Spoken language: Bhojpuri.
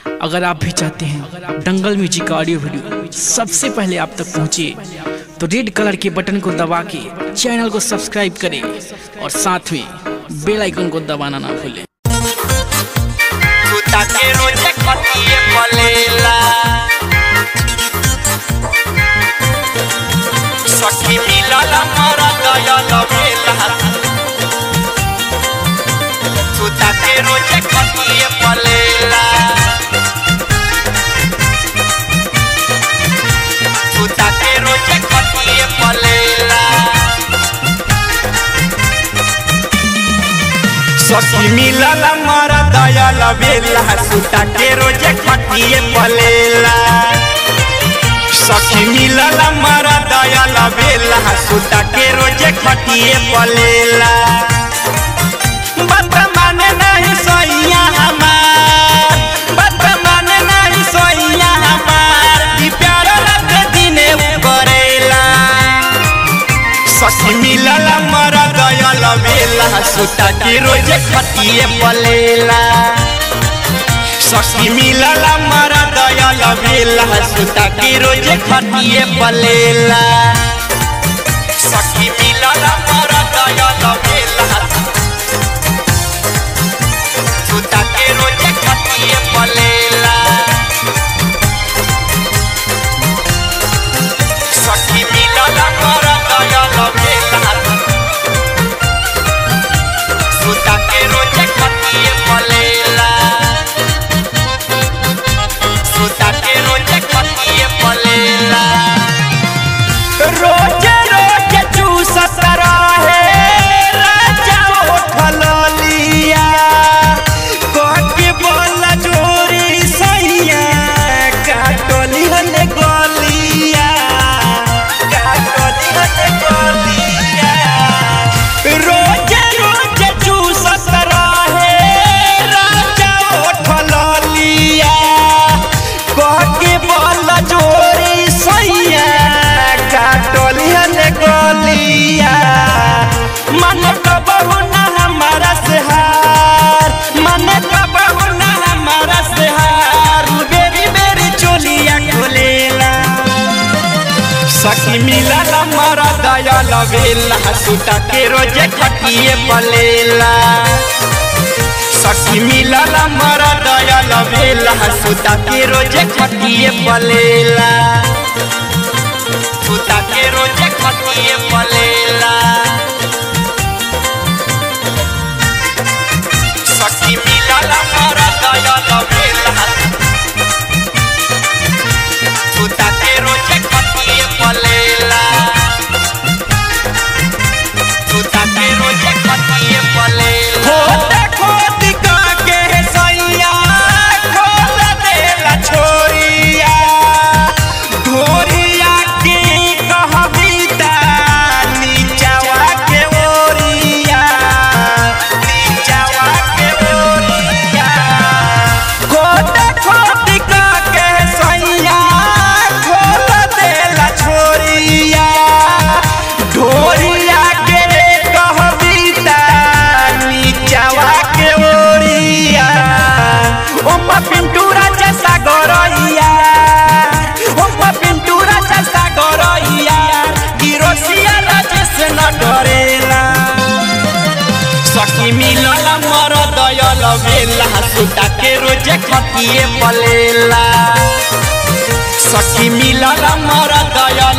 अगर आप भी चाहते हैं दंगल म्यूजिक का ऑडियो वीडियो सबसे पहले आप तक पहुंचे तो रेड कलर के बटन को दबा के चैनल को सब्सक्राइब करें और साथ में बेल आइकन को दबाना ना भूलें Puta que roche cotie polela Saki mila la mara daya la vela Puta que roche cotie polela Puta que roche cotie polela सखी मिलल मर दयाल बेला सुता के रोजे खटिए पलेला सखी मिलल मर दयाल बेला सुता के रोजे खटिए पलेला बात माने नहीं सैया हमार बात माने नहीं सैया हमार ई प्यार रात दिने करेला सखी मिलल मर दयाल बेला सुता के रोजे खटिए पलेला सखी मिलल मर दयाल बेला सुता के रोजे खटिए पलेला सखी मिलल मर दयाल बेला सुता के रोजे खटिए पलेला सखी मिलल मर दयाल बेला सुता के रोजे खटिए पलेला सुता के रोजे खटिए पलेला रोजे रोजे चूसत रहे राजा उठल लिया कहके बोल जोरी सैया काटली हने गलिया काटली हने गलिया रोजे रोजे चूसत रहे राजा उठल लिया कहके बोल जोरी सैया काटली हने गलिया मन कबहु ना हमारा से हार मन कबहु ना हमारा से हार बेरी बेरी चोलिया खोलेला सखी मिलल मरा दयाल बेला सुता के रोजे खटिए पलेला सखी मिलल मरा दयाल बेला सुता के रोजे खटिए पलेला सुता के रोजे खटिए पलेला सखी मिलल मरा दयाल बेला सुता के रोजे खटिए पलेला सुता के रोजे खटिए पलेला खोद खोद का के सैया खोद देला छोरिया ढोरिया के कहबिता नीचवा के ओरिया नीचवा के ओरिया खोद खोद का के सैया खोद देला छोरिया ढोरिया के कहबिता नीचवा के ओरिया ओमा पिंटूरा जैसा गरैया ओमा पिंटूरा जैसा गरैया किरोसिया राजेश न डरेला सखी मिलल मर दयाल बेला सुता के रोजे खटिए पलेला सखी मिलल मर दयाल